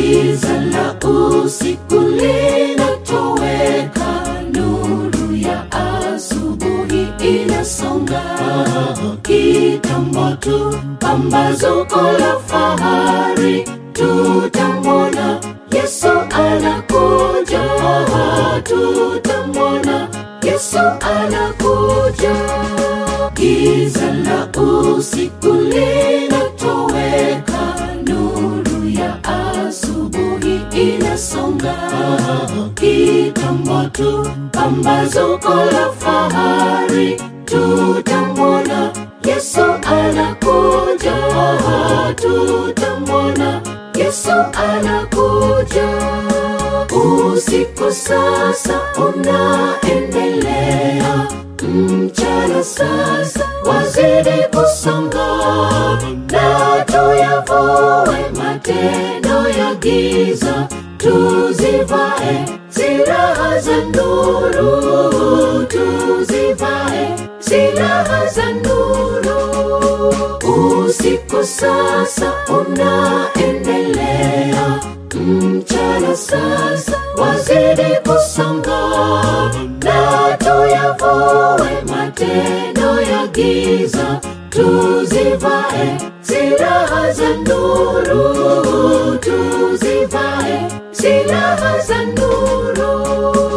giza la usiku linatoweka, nuru ya asubuhi inasonga. Kitambo tu pambazuko la fahari, tutamwona Yesu anakuja, tutamwona Yesu anakuja. Giza la usiku linatoweka, nuru ya asubuhi inasonga. Kitambo tu pambazuko la fahari, tutamwona Yesu anakuja, tutamwona Yesu anakuja. Usiku sasa unaendelea, mchana sasa wazidi kusonga, na tuyavue matendo ya giza, tuzivae silaha za nuru, tuzivae silaha za nuru. Usiku sasa unaendelea, mchana sasa wazidi kusonga, na tuyavue matendo ya giza, tuzivae silaha za nuru, tuzivae silaha za nuru.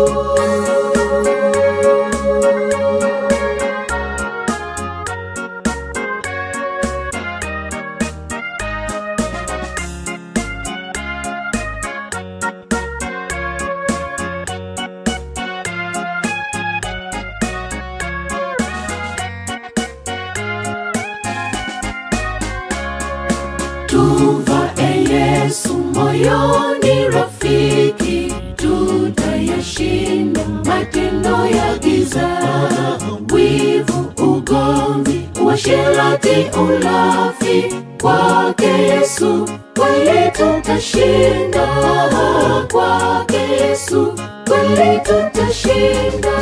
Tuvae Yesu moyoni, rafiki, tutayashinda matendo ya giza, wivu, ugomvi, uasherati, ulafi. Kwake Yesu kweli tutashinda, kwake Yesu kweli tutashinda.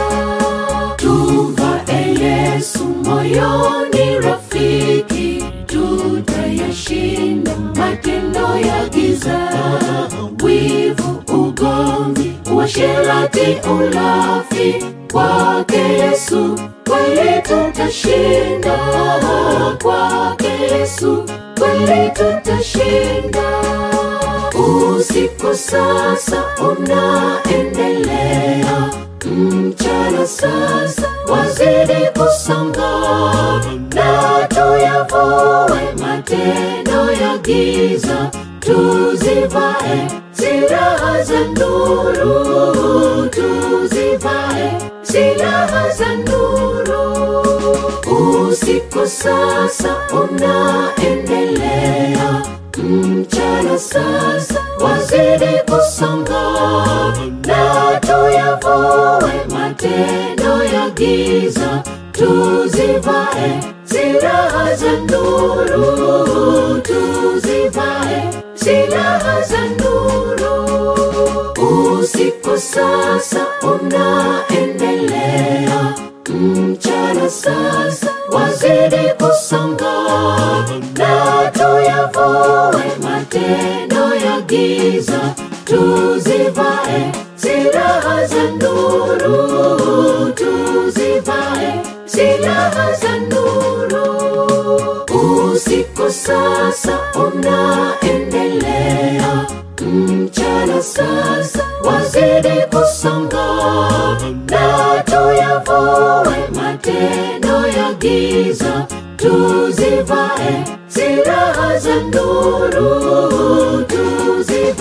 Tuvae Yesu moyoni, rafiki, tutayashinda matendo ya giza, wivu, ugomvi, uasherati, ulafi. Kwake Yesu kweli tutashinda, kwake Yesu kweli tutashinda. Usiku sasa unaendelea, mchana sasa wazidi kusonga, na tuyavue matendo ya giza, tuzivae silaha za nuru, tuzivae silaha za nuru. Usiku sasa unaendelea, mchana sasa wazidi kusonga, na tuyavue matendo ya giza, tuzivae silaha za nuru, tuzivae silaha za nuru. Usiku sasa unaendelea, mchana sasa wazidi kusonga, na tuyavue matendo ya giza, tuzivae silaha za nuru, tuzivae silaha za nuru. Usiku sasa unaendelea, mchana sasa wazidi kusonga, na tuyavue matendo ya giza, tuzivae silaha za nuru, tuzivae